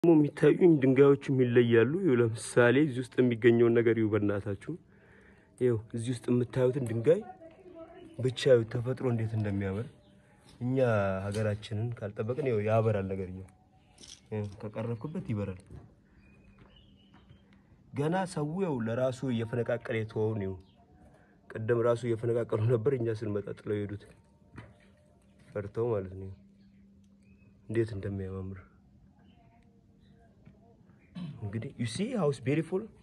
ደግሞ የሚታዩኝ ድንጋዮችም ይለያሉ። ይኸው ለምሳሌ እዚህ ውስጥ የሚገኘውን ነገር ይሁ በእናታችሁ ይኸው እዚህ ውስጥ የምታዩትን ድንጋይ ብቻ ይኸው ተፈጥሮ እንዴት እንደሚያምር እኛ ሀገራችንን ካልጠበቅን ይኸው ያበራል ነገር ይኸው ከቀረብክበት ይበራል። ገና ሰው ያው ለራሱ እየፈነቃቀለ የተወውን ይኸው ቅድም ራሱ እየፈነቃቀሉ ነበር። እኛ ስንመጣ ጥለው የሄዱት ፈርተው ማለት ነው። እንዴት እንደሚያማምር እንግዲህ ዩ ሲ ሃውስ ቤሪፉል